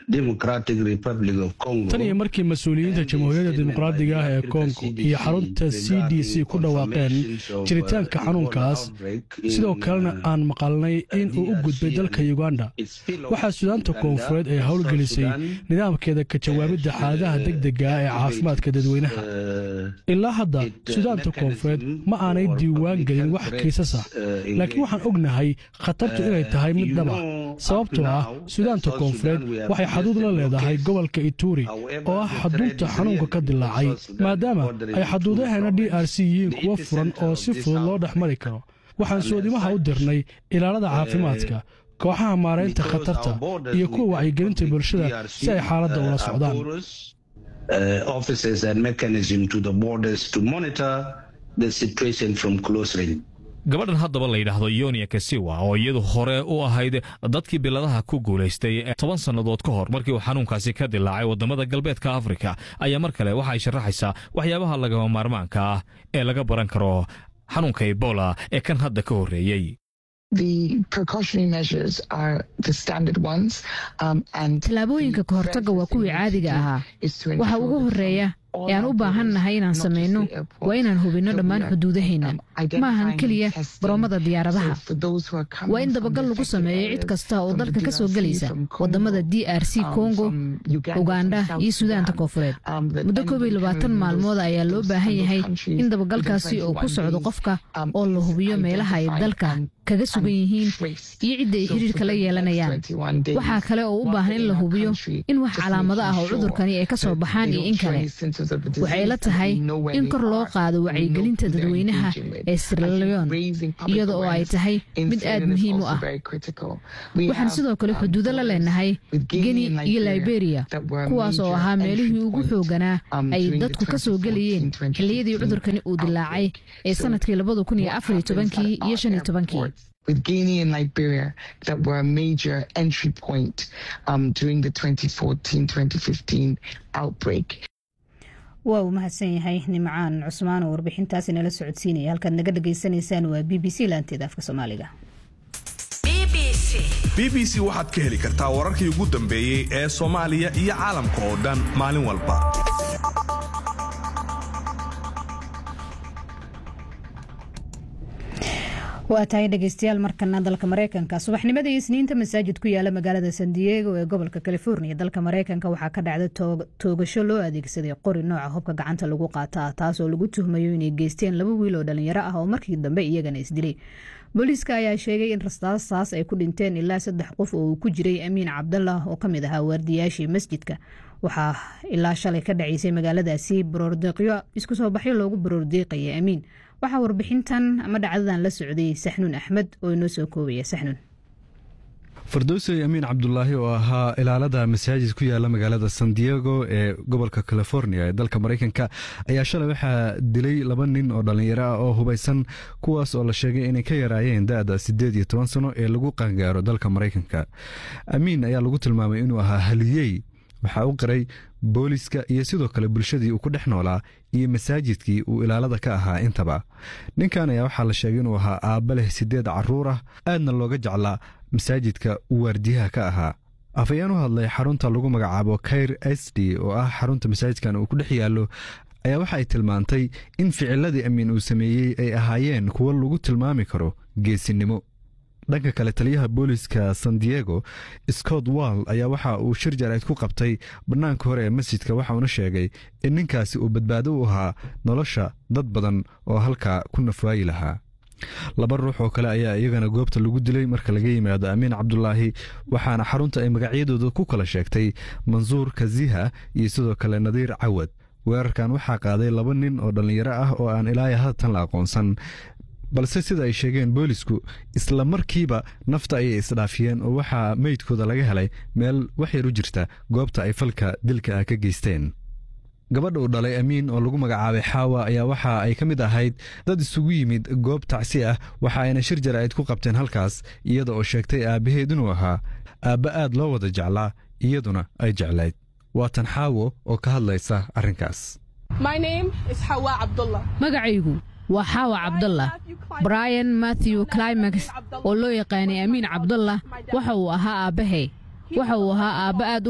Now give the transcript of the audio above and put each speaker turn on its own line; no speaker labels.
tan iyo markii mas-uuliyiinta jamhuuriyadda dimuqraadiga ah ee kongo iyo xarunta c d c ku dhawaaqeen jiritaanka xanuunkaas sidoo kalena aan maqalnay in uu u gudbay dalka uganda waxaa suudaanta koonfureed ay howlgelisay nidaamkeeda ka jawaabidda xaaladaha degdega ah ee caafimaadka dadweynaha ilaa hadda suudaanta koonfureed ma aanay diiwaan gelin wax kiisas ah laakiin waxaan ognahay khatartu inay tahay mid dhaba sababtoo ah suudaanta koonfureed waxay xaduud la leedahay gobolka ituri oo ah xaduudta xanuunka ka dilaacay maadaama ay xaduudaheena d r c yihiin kuwo furan oo si fudud loo dhex mari karo waxaan soodimaha u dirnay ilaalada caafimaadka kooxaha maaraynta khatarta iyo kuwa wacyigelinta bulshada si ay xaaladda ula socdaan
gabadhan haddaba la yidhaahdo yonia kasiwa oo iyadu hore u ahayd dadkii biladaha ku guulaystay toban sannadood ka hor markii uu xanuunkaasi ka dilaacay waddamada galbeedka afrika ayaa mar kale waxa ay sharaxaysaa waxyaabaha lagama maarmaanka ah ee laga baran karo xanuunka ebola ee kan hadda ka horreeyey
tallaabooyinka ka hortagga waa kuwii caadiga ahaa waxa ugu horreeya ee aan u baahan nahay inaan samayno waa inaan hubinno dhammaan xuduudaheenna ma ahan keliya baroomada diyaaradaha waa in dabagal lagu sameeyo cid kasta oo dalka ka soo gelaysa waddamada d r c kongo uganda iyo suudaanta koonfureed muddo koob iyo labaatan maalmood ayaa loo baahan yahay in dabagalkaasi uu ku socdo qofka oo la hubiyo meelaha ay dalka kaga sugan yihiin iyo cidda ay xiriirka la yeelanayaan waxaa kale oo u baahan in la hubiyo in wax calaamado ah oo cudurkani ay ka soo baxaan iyo in kale waxay la tahay in kor loo qaado wacyigelinta dadweynaha ee sirleon iyada oo ay tahay mid aad muhiim u ah waxaan sidoo kale xuduudo la leenahay geni iyo liberia kuwaas oo ahaa meelihii ugu xooganaa ay dadku ka soo gelayeen xilliyadii cudurkani uu dilaacay ee sanadkii labada kun iyo afar iyo tobankii iyo shan iyo tobankii
with Guinea and Liberia that were a major entry point um, during the 2014-2015 outbreak.
waa uu mahadsan yahay nimcaan cusmaan oo warbixintaasi nala socodsiinaya halkaad naga dhagaysanaysaan waa b b c laanteeda afka soomaaliga
b b c waxaad ka heli kartaa wararkii ugu dambeeyey ee soomaaliya iyo caalamka oo dhan maalin walba
waa tahay dhegeystayaal markana dalka mareykanka subaxnimadii isniinta masaajid ku yaala magaalada san diego ee gobolka california dalka mareykanka waxaa ka dhacday toogasho loo adeegsaday qori nooca hubka gacanta lagu qaata ah taasoo lagu tuhmayo inay geysteen laba wiil oo dhalinyaro ah oo markii dambe iyagana isdilay booliiska ayaa sheegay in rastaastaas ay ku dhinteen ilaa saddex qof oo uu ku jiray amiin cabdallah oo kamid ahaa waardiyaashii masjidka waxaa ilaa shalay ka dhaceysay magaaladaasi baroordiiqyo isku soo baxyo loogu baroordiiqaya amiin waxaa warbixintan ama dhacdadan la socday saxnuun axmed oo inoo soo koobaya saxnuun
fardowsey amiin cabdulaahi oo ahaa ilaalada masaajid ku yaala magaalada san diego ee gobolka california ee dalka mareykanka ayaa shalay waxaa dilay laba nin oo dhallinyaro ah oo hubaysan kuwaas oo la sheegay inay ka yaraayeen da-da siddeed iyo toban sano ee lagu qaangaaro dalka mareykanka amiin ayaa lagu tilmaamay inuu ahaa haliyey waxaa u qiray booliska iyo sidoo kale bulshadii uu ku dhex noolaa iyo masaajidkii uu ilaalada ka ahaa intaba ninkan ayaa waxaa la sheegay inuu ahaa aabba leh siddeed carruur ah aadna looga jeclaa masaajidka uu waardiyaha ka ahaa afayeen u hadlay xarunta lagu magacaabo kair s d oo ah xarunta masaajidkan uu ku dhex yaallo ayaa waxa ay tilmaantay in ficiladii amiin uu sameeyey ay ahaayeen kuwo lagu tilmaami karo geesinimo dhanka kale taliyaha booliska san diego scott wall ayaa waxa uu shir jarayd ku qabtay bannaanka hore ee masjidka waxauna sheegay in ninkaasi uu badbaado u ahaa nolosha dad badan oo halkaa ku nafwaayi lahaa laba ruux oo kale ayaa iyagana goobta lagu dilay marka laga yimaado amiin cabdulaahi waxaana xarunta ay magacyadooda ku kala sheegtay mansuur kaziha iyo sidoo kale nadiir cawad weerarkan waxaa qaaday laba nin oo dhallinyaro ah oo aan ilaaya haatan la aqoonsan balse sida ay sheegeen boolisku isla markiiba nafta ayay isdhaafiyeen oo waxaa meydkooda laga helay meel waxyar u jirta goobta ay falka dilka ah ka geysteen gabadha uu dhalay amiin oo lagu magacaabay xaawa ayaa waxa ay ka mid ahayd dad isugu yimid goob tacsi ah waxa ayna shir jaraa'id ku qabteen halkaas iyada oo sheegtay aabbaheed inuu ahaa aabba aad loo wada jeclaa iyaduna ay jeclayd waatan xaawo oo ka hadlaysa arrinkaas
magacaygu waa xaawa cabdallah brian matthew climax oo loo yaqaanay amiin cabdallah waxa uu ahaa aabbahay waxa uu ahaa aabba aad